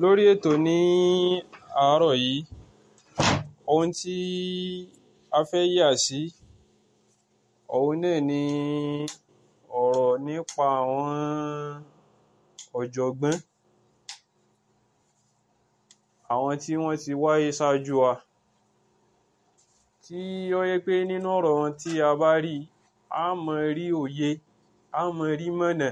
lórí ètò ní àárọ̀ yìí ohun tí a fẹ́ yà sí òun náà ni ọ̀rọ̀ nípa àwọn ọ̀jọ̀gbọ́n àwọn tí wọ́n ti wáyé ṣáájú wa tí ó yẹ pé nínú ọ̀rọ̀ wọn tí a bá rí a mọ rí òye a mọ rí mọ̀nà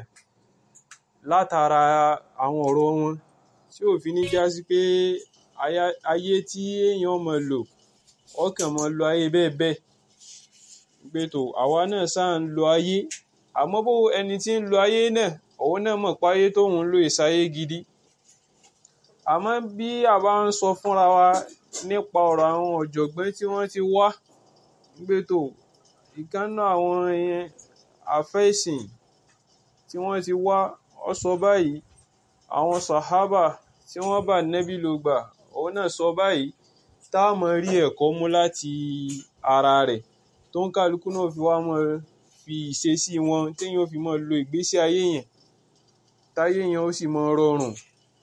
látara àwọn ọ̀rọ̀ wọn tí ò fi ní já sí pé ayé tí èèyàn mọ lò ọkàn mọ lo ayé bẹ́ẹ̀ bẹ́ẹ̀ pé tó àwa náà sáà ń lo ayé àmọ́ bó ẹni tí ń lo ayé náà òun náà mọ̀ pé ayé tóun ń lò ìsáyé gidi àmọ́ bí a bá ń sọ fúnra wa nípa ọ̀rọ̀ àwọn ọ̀jọ̀gbọ́n tí wọ́n ti wá pé tó ìkànnà àwọn àfẹ́sìn tí wọ́n ti wá ọ sọ báyìí àwọn sàhábà tí wọ́n bá nẹ́bí ló gbà òun náà sọ báyìí tá a mọ rí ẹ̀kọ́ mú láti ara rẹ̀ tó ń kálukú náà fi wá mọ fi ìṣesí wọn téèyàn fi mọ lo ìgbésí ayé yẹn táyé yẹn ó sì mọ rọrùn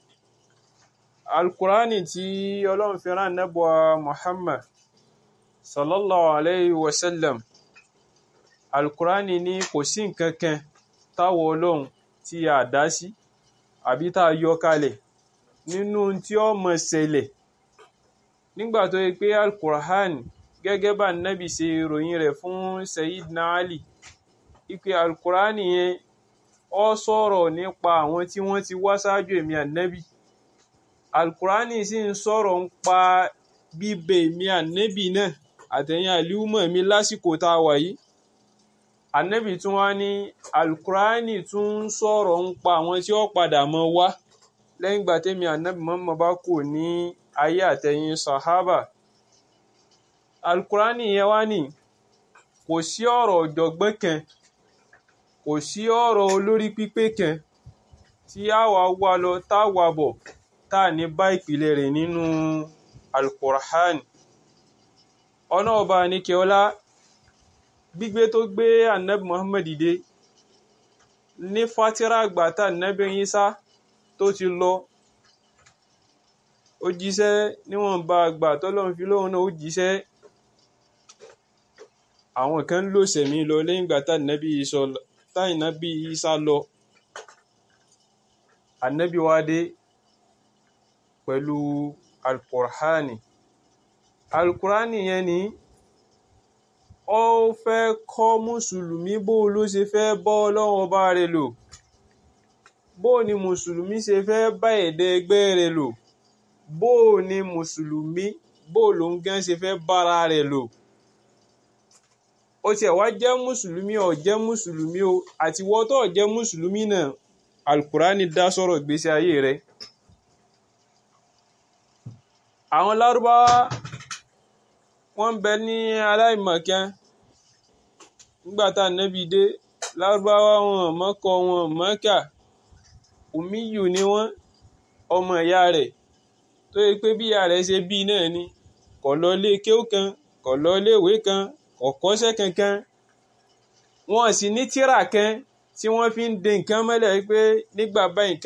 alukurani tí ọlọ́run fi rán nẹ́bùa muhammad sallallahu alayhi wa sallam alukurani ní kò sí nǹkan kan táwọ ọlọ́run tí a dá sí àbí tá a yọ kalẹ̀ nínú tí ó mọ ṣẹlẹ̀ nígbà tó yẹ pé alukur'an gẹ́gẹ́ bá nábì ṣe ròyìn rẹ̀ fún sayidina ali ipe alukur'an yẹn ó sọ̀rọ̀ nípa àwọn tí wọ́n ti wá ṣáájú èmi ànábì alukur'an sì ń sọ̀rọ̀ ń pa bíbẹ èmi ànábì náà àtẹ̀yìn àlùmọ̀ mi lásìkò tá a wà yìí ànábì tún wá ní alukur'an tún ń sọ̀rọ̀ ń pa àwọn tí ó padà mọ́ wá lẹ́yìn ìgbà tẹ́mi ànábì mọ́mọ́ bá kù ní ayé àtẹ̀yìn sàhábà alukurani yẹn wá ní kò sí ọ̀rọ̀ ọ̀jọ̀gbọ́n kan kò sí ọ̀rọ̀ olórí pípé kan tí a wà wá lọ tá a wà bọ̀ tá a ní bá ìpìlẹ̀ rẹ̀ nínú alukurani ọ̀nà ọba àníkẹ́ọ́lá gbígbé tó gbé ànábì muhammad dé ní fatira àgbà tá ànábì Ìsá tó ti lọ ó jíṣẹ́ níwọ̀nba àgbà tọ́lọ́run fi lóhun náà ó jíṣẹ́ àwọn kan lò sẹ̀mí lọ lẹ́yìn ìgbà táìnábì Ìsá lọ ànábì wá dé pẹ̀lú alukur'ani alukur'ani yẹn ni ó fẹ́ kọ́ mùsùlùmí bó ló ṣe fẹ́ bọ́ ọlọ́run ọba rẹ̀ lò bó ni mùsùlùmí ṣe fẹ́ bá ẹ̀dẹ́ ẹgbẹ́ rẹ̀ lò bó ni mùsùlùmí bó ló ń gán ṣe fẹ́ bára rẹ̀ lò ó tiẹ̀ wá jẹ́ mùsùlùmí ó jẹ́ mùsùlùmí o àti wọ́n tó jẹ́ mùsùlùmí náà alukurani dá sọ̀rọ̀ ìgbésí ayé rẹ̀ àwọn lárúbáwá wọ́n ń bẹ ní aláìmọ̀kan nígbà tá ànábì dé lárúbáwá wọn mọ́kọ wọn mọ́kà òmíyù ni wọ́n ọmọ ìyá rẹ̀ tó yẹ pé bí ìyá rẹ̀ ṣe bí náà ni kò lọ ilé kéwú kan kò lọ ilé ìwé kan kò kọ́ṣẹ́ kankan wọn sì ní tírà kan tí wọ́n fi ń de nǹkan mọ́lẹ̀ pé nígbà báyìí